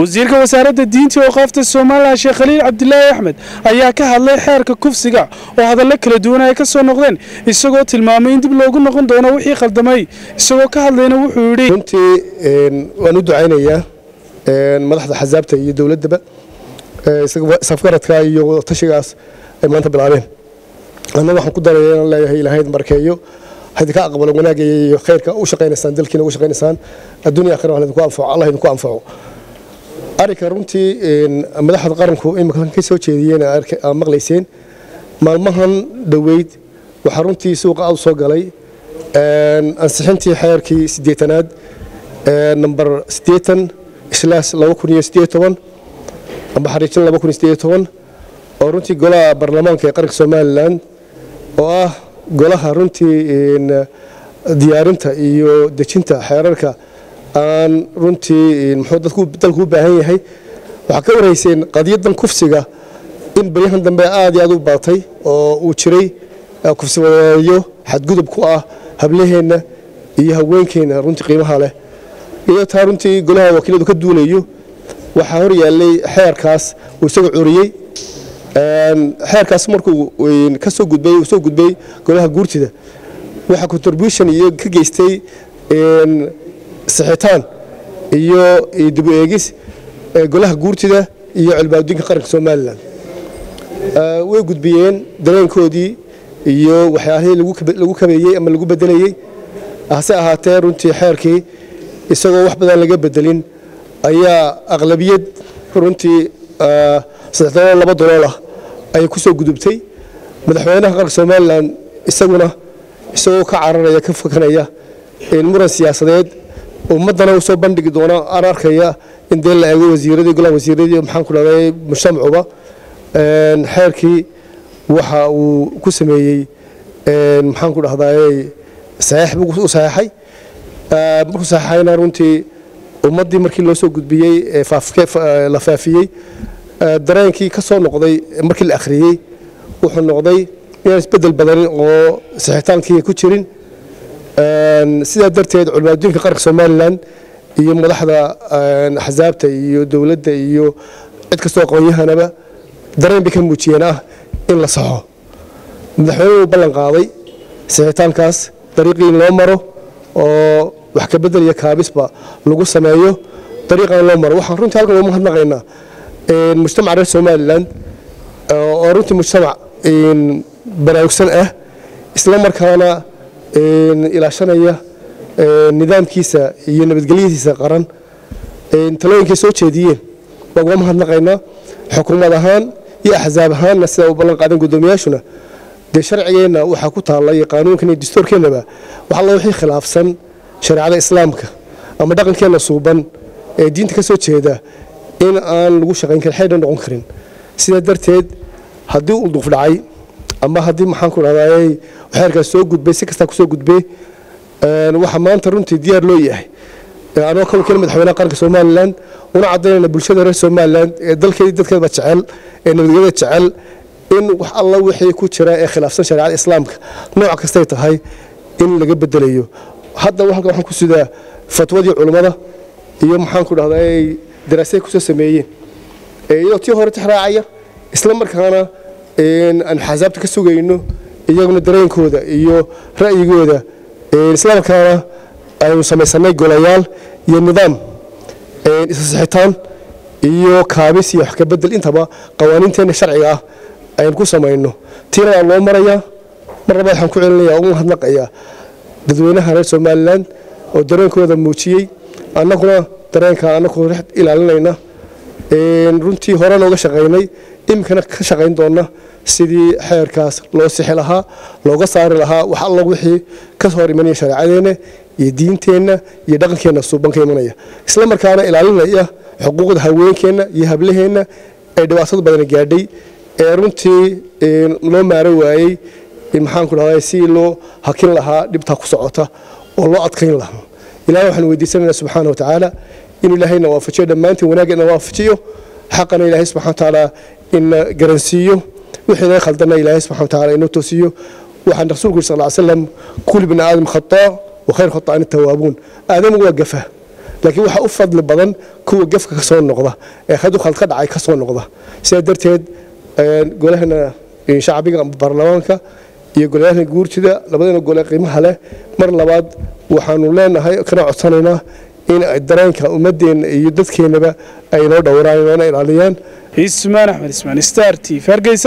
wasiirka wasaaradda diinta iyo awqaafta somalilan sheekh khaliil cabdilaahi axmed ayaa ka hadlay xeerka kufsiga oo hadallo kala duwan ay ka soo noqdeen isagoo tilmaamay in dib loogu noqon doono wixii khaldamay isagoo ka hadlayna wuxuu yidhi runtii waan u ducaynayaa madaxda xasaabta iyo dowladdaba safgaradka iyo tashigaas ay maanta bilaabeen anna waxaan ku daraya inaan leeyahay ilaahay markeeyo haydin ka aqbalo wanaagga iyo khayrka u shaqaynaysaan dalkiina ugu shaqaynaysaan adduunya akhira wax idinku anfaco allah idinku anfaco arrinka runtii madaxda qaranku imika ka soo jeediyeen aad maqlayseen maalmahan dhoweyd waxaa runtii suuqa aad u soo galay ansixintii xeerkii siddeetanaad namber siddeetan islaas laba kun iyo siddeed toban amba xariijin laba kun iyo siddeed toban oo runtii golaha baarlamaanka ee qaranka somalilan oo ah golaha runtii diyaarinta iyo dejinta xeerarka aan runtii muxuu dadku dalku u baahan yahay waxaa ka warayseen qadiyadan kufsiga in baryahan dambe aad iyo aad u baatay oo uu jiray kufsi wadeeyo xadgudub ku ah hablaheenna iyo haweenkeenna runtii qiimaha leh iyadoo taa runtii golaha wakiiladu ka duulayo waxaa hor yaallay xeerkaas uu isaga curiyey xeerkaas markuu ka soo gudbay uu soo gudbay golaha guurtida waxaa contribution iyo ka geystay sixitaan iyo dib u eegis golaha guurtida iyo cilbaadinka qaranka somalilan way gudbiyeen dareenkoodii iyo waxyaalihii lagu kabeeyey ama lagu bedelayey hase ahaatee runtii xeerkii isagoo wax badan laga bedelin ayaa aqlabiyad runtii saddex dalool laba dalool ah ayay ku soo gudubtay madaxweynaha qaranka somalilan isaguna isagoo ka cararaya ka fakanaya muran siyaasadeed ummaddana uu soo bandhigi doono aan arkaya in dee la eego wasiiradii golaha wasiiradii maxaan ku dhahday mujtamacuba xeerkii waxa uu ku sameeyey maxaan ku dhahdaay saxiix buu u saxeexay markuu saxeexayna runtii ummaddii markii loo soo gudbiyey la faafiyey dareenkii ka soo noqday markii la akhriyey wuxuu noqday inaan isbedel badanin oo sixitaankii ku jirin sidaa darteed culimaaduinka qaranka somalilan iyo madaxda axsaabta iyo dowladda iyo cid kastoo aqoonyahanaba dareen bay ka muujiyeen ah in la saxo madaxweynuhu ballan qaaday sixitaankaas dariiqii in loo maro oo wax ka bedel iyo kaabisba lagu sameeyo dariiqan loo maro waxaan runtii halkan uga mahadnaqaynaa mujtamaca reer somalilan oo runtii mujtamac baraarugsan ah isla markaana ilaashanaya nidaamkiisa iyo nabadgelyadiisa qaran talooyinkay soo jeediyeen waan uga mahadnaqaynaa xukuumad ahaan iyo axsaab ahaanna sida u ballan qaadan guddoomiyaashuna dee sharcigeenna waxaa ku taalla iyo qaanuunkan iyo dastuurkeennaba wax alla wixii khilaafsan shareecada islaamka ama dhaqankeenna suuban ee diinta ka soo jeeda in aan lagu shaqayn karin xeydhan noqon karin sidaa darteed haddii uu duuf dhacay ama haddii maxaan ku dhahdaay xeerkaas soo gudbay si kastaa ku soo gudbay waxaa maanta runtii diyaar loo yahay anoo ka wakiil madaxweynaha qaranka somalilan una caddaynayna bulshada reer somalilan ee dalkeedii dadkeedaba jecel ee nabadgelyada jecel in wax alla wixii ku jira ee khilaafsan shareecada islaamka nooc kastay tahay in laga bedelayo hadda halkan waxaan ku sidaa fatwadii culummada iyo maxaan ku dhahday daraasay kusoo sameeyeen iyadoo tii hore tixraacaya isla markaana aan xasaabta ka sugayno iyaguna dareenkooda iyo ra'yigooda isla markaana aynu samaysanay golayaal iyo nidaam isasixitaan iyo kaabis iyo wax ka bedel intaba qawaaniinteenna sharciga ah aynu ku samayno tiina waa loo marayaa mar labaad waxaan ku celinaya ugu mahadnaqayaa dadweynaha reer somalilan oo dareenkooda muujiyey annaguna dareenka annagu ilaalinayna runtii hore nooga shaqaynay iminkana ka shaqayn doona sidii xeerkaas loo sixi lahaa looga saari lahaa wax alla wixii ka hor imanaya shareecadeenna iyo diinteenna iyo dhaqankeenna suuban ka imanaya isla markaana ilaalinaya xuquuqda haweenkeenna iyo hablaheenna ee dhibaatada badani gaadhay ee runtii loo maaro waayey maxaan ku dhahday si loo hakin lahaa dhibtaa ku socota oo loo adkayn lahaa ilahay waxaan weydiisanaynaa subxaana wa tacaala inuu ilaahayna waafajiyo dhammaantiin wanaaggeena waafajiyo xaqana ilaahay subxana wa tacaala ina garansiiyo wixii laga khaldana ilaahay subxana wa tacaala inoo toosiyo waxaan rasuulku yiri sal ll slam kulli bini aadam khataa wa khayr khata'an tawaabuun aadamu waa gafa laakiin waxaa u fadli badan kuwa gefka ka soo noqda ee hadu khald ka dhacay ka soo noqda sidaa darteed golahana shacbiga baarlamaanka iyo golayaasha guurtida labadana gole qiimaha leh mar labaad waxaanu leenahay kana codsanaynaa in dareenka ummadeenna iyo dadkeennaba ay noo dhowraan noona ilaaliyaan ismaan axmed ismaan star t v hargeysa